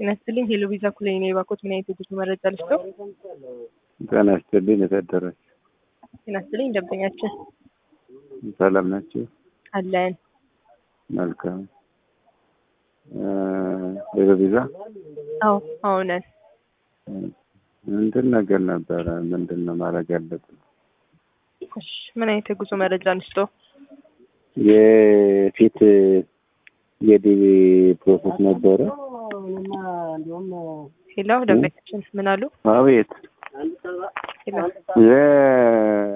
ጤና ይስጥልኝ ሄሎ ቪዛ ኩለኝ ነው የባኮት ምን አይነት የጉዞ መረጃ ልስጠው? ጤና ይስጥልኝ የታደረች ጤና ይስጥልኝ ደንበኛችን ሰላም ናቸው? አለን። መልካም ሄሎ ቪዛ አዎ አዎ ነን። እንትን ነገር ነበረ ምንድን ነው ማድረግ ያለብን? እሺ ምን አይነት የጉዞ መረጃ ልስጠው? የፊት የዲቪ ፕሮሰስ ነበረ። ሄሎ ደንበኛችን ምን አሉ? አቤት ሄሎ የ